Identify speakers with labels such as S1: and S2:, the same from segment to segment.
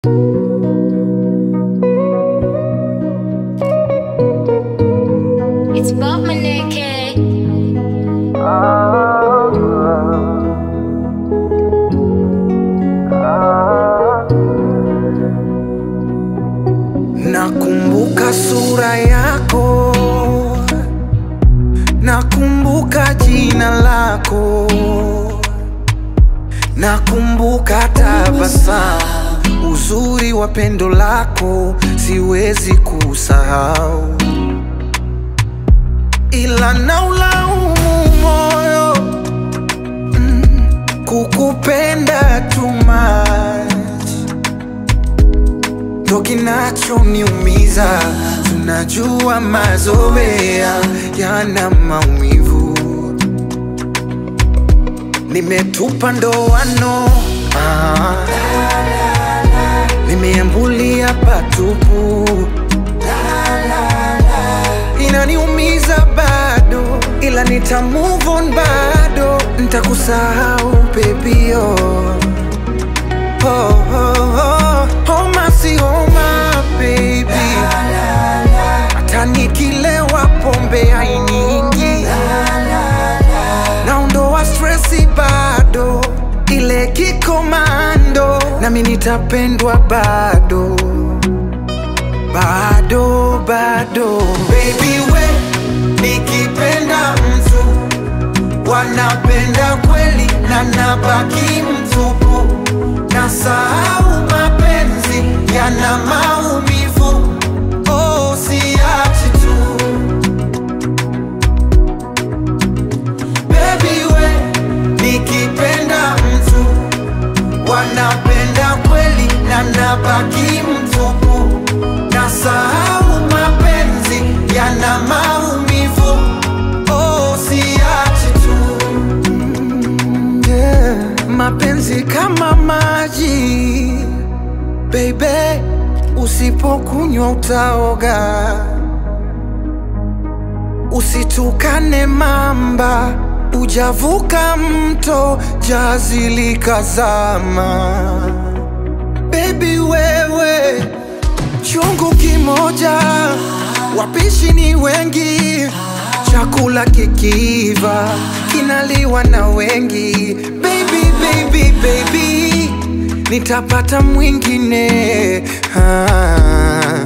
S1: It's about my naked.
S2: Nakumbuka sura yako, nakumbuka jina lako, nakumbuka tabasamu, uzuri wa pendo lako siwezi kusahau, ila naulaumu moyo mm, kukupenda too much ndo kinachoniumiza. Tunajua mazoea yana maumivu, nimetupa ndoano ah, nimeambulia patupu, inaniumiza bado, ila nita move on bado, nitakusahau pepio oh, oh, oh. Homa si homa baby, hata nikilewa pombe hainiingi, naondoa stresi bado, ile kikomando, nami nitapendwa bado bado bado, baby we, nikipenda mtu wanapenda kweli na nabaki mtupu, na sahau mapenzi yana maumivu. Oh, siachi tu baby we, nikipenda mtu wanapenda kweli na nabaki mtupu, na sahau mapenzi yana maumivu. Oh, siachi tu yeah. Mapenzi kama maji baby, usipokunywa utaoga. Usitukane mamba, ujavuka mto, jazi likazama. Baby wewe, chungu kimoja, wapishi ni wengi, chakula kikiiva kinaliwa na wengi. Baby, baby, baby, nitapata mwingine ah.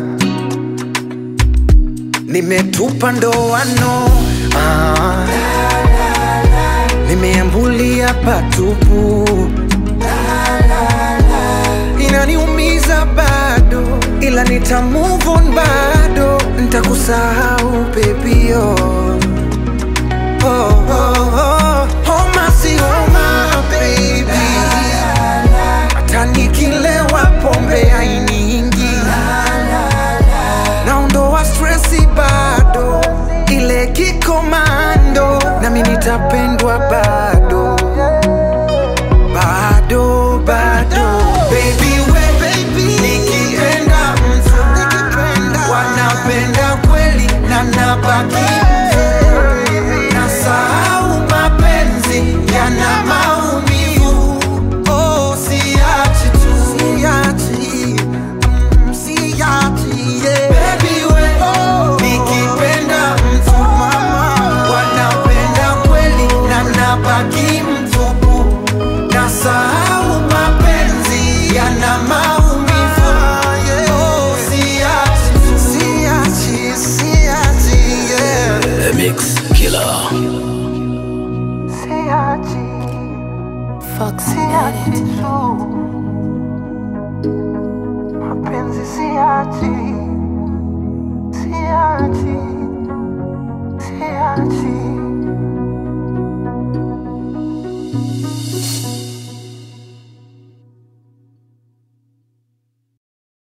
S2: Nimetupa ndoano ah. Nimeambulia patupu inaniumiza bado, ila nita move on bado, nitakusahau pepio oh, oh, oh. Homa si homa baby, hata nikilewa pombe hainiingi, naondoa stresi bado, ile kikomando, nami nitapendwa bado bado bado baby we nikipenda mtu wanapenda kweli na nabaki na sahau mapenzi yana maumivu oh siachi tu siachi mm, siachi yeah. baby we nikipenda mtu wanapenda kweli na nabaki mtupu na sahau mapenzi yana maumivu oh siachi tu siachi siachi yeah
S3: The Mix Killer.
S2: siachi
S4: Foxy
S2: siachi
S4: Edit.
S2: tu mapenzi siachi siachi